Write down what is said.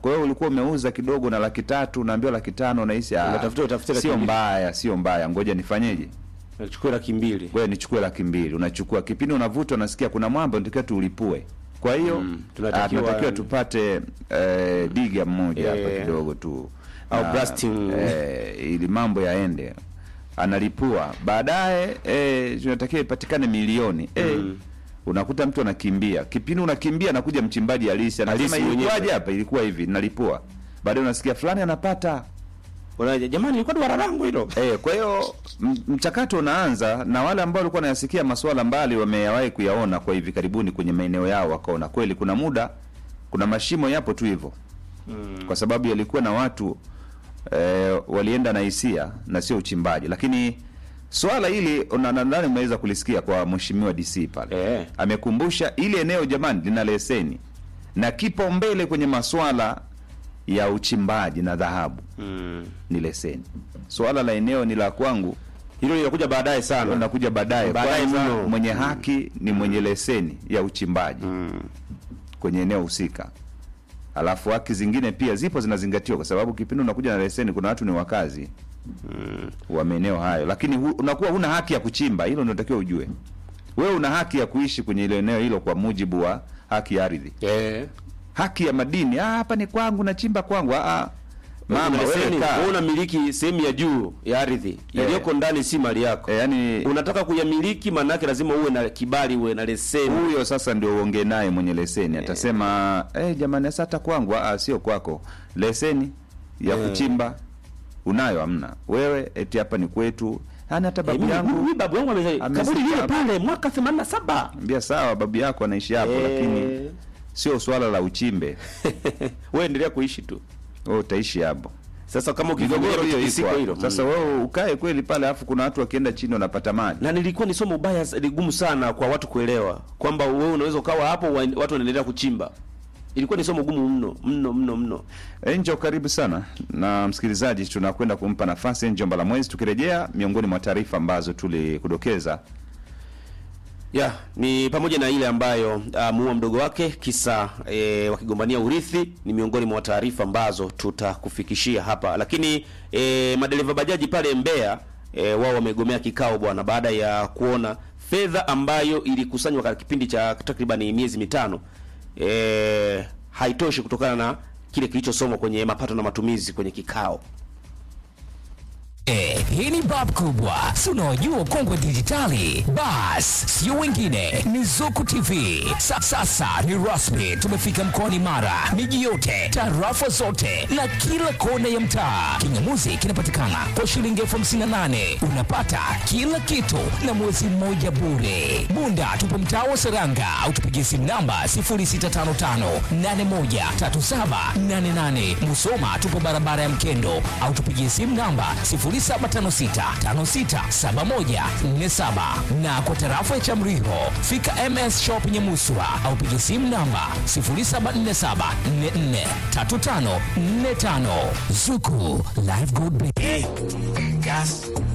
kwa hiyo ulikuwa umeuza kidogo na laki tatu unaambiwa laki tano unahisi ah, Unatafuta- utafuta laki sio mbili. mbaya sio mbaya ngoja nifanyeje nachukua laki mbili wewe nichukue laki mbili unachukua kipindi unavuta unasikia kuna mwamba unatakiwa tuulipue kwa hiyo Mm, ah, tunatakiwa- tunatakiwa tupate eh, diga mmoja hapa Eh, kidogo tu au Na, blasting. eh, ili mambo yaende analipua baadaye eh, tunatakiwa ipatikane milioni eh, Mm. unakuta mtu anakimbia kipindi unakimbia anakuja mchimbaji halisi anasema Halisi mwenyewe. ilikuwaje hapa ilikuwa hivi nalipua baadaye unasikia fulani anapata Unaje, jamani ilikuwa duara langu hilo Eh, kwa hiyo m- mchakato unaanza na wale ambao walikuwa wanayasikia masuala mbali wameyawahi kuyaona kwa hivi karibuni kwenye maeneo yao, wakaona kweli kuna muda kuna mashimo yapo tu hivyo mm. kwa sababu yalikuwa na watu eh, walienda na hisia na sio uchimbaji, lakini swala hili una- nadhani umeweza kulisikia kwa mheshimiwa DC pale Eh. amekumbusha ili eneo jamani lina leseni na kipaumbele kwenye maswala ya uchimbaji na dhahabu mm. ni leseni. Swala la eneo ni la kwangu, hilo linakuja baadaye sana unakuja baadaye. Baadaye Kwanza mno. mwenye haki ni mwenye leseni ya uchimbaji mm. kwenye eneo husika, alafu haki zingine pia zipo zinazingatiwa, kwa sababu kipindi unakuja na leseni, kuna watu ni wakazi Mm. wa maeneo hayo, lakini hu, unakuwa huna haki ya kuchimba. Hilo ndio unatakiwa ujue. Wewe una haki ya kuishi kwenye ile eneo hilo kwa mujibu wa haki ya ardhi, Eh. haki ya madini. Ah, hapa ni kwangu, nachimba kwangu. Ah, ah. mama Una wewe leseni, kaa. wewe unamiliki sehemu ya juu ya ardhi iliyoko ndani, si mali yako. Eh, yani Unataka kuyamiliki, maana yake lazima uwe na kibali, uwe na leseni. huyo sasa ndio uongee naye mwenye leseni atasema eh, jamani sasa hata kwangu ah, sio kwako leseni ya Eh. kuchimba unayo amna wewe eti hapa ni kwetu yani hata Eh, babu mimi- yangu mimi babu yangu ame- amezika kaburi lile hapa. pale mwaka 87. ambia sawa babu yako anaishi hapo Eh. lakini sio swala la uchimbe wewe endelea kuishi tu. wewe utaishi hapo Sasa kama migogoro ukivumilia hiyo kitikisiko iko hilo. hapo. sasa mm. wewe ukae kweli pale alafu kuna watu wakienda chini wanapata maji na nilikuwa ni somo baya ligumu sana kwa watu kuelewa kwamba wewe unaweza ukawa hapo wa- watu wanaendelea kuchimba. Ilikuwa ni somo gumu mno mno mno mno. Enjo, karibu sana na msikilizaji, tunakwenda kumpa nafasi Enjo Mbalamwezi. Tukirejea, miongoni mwa taarifa ambazo tulikudokeza Ya, ni pamoja na ile ambayo amuua mdogo wake kisa e, wakigombania urithi ni miongoni mwa taarifa ambazo tutakufikishia hapa. Lakini e, madereva bajaji pale Mbeya e, wao wamegomea kikao bwana baada ya kuona fedha ambayo ilikusanywa katika kipindi cha takriban miezi mitano e, haitoshi kutokana na kile kilichosomwa kwenye mapato na matumizi kwenye kikao. Eh, hii ni bab kubwa si unaojua ukongwe dijitali bas sio wengine ni zuku tv Sa, sasa ni rasmi tumefika mkoani mara miji yote tarafa zote na kila kona ya mtaa kingamuzi kinapatikana kwa shilingi elfu hamsini na nane unapata kila kitu na mwezi mmoja bure bunda tupo mtaa wa seranga au tupigie simu namba 0655813788 musoma tupo barabara ya mkendo au tupigie simu namba 0756567147 na kwa tarafa ya Chamriho fika MS Shop Nyamuswa au piga simu namba 0747443545 Zuku Live Good Bay. gas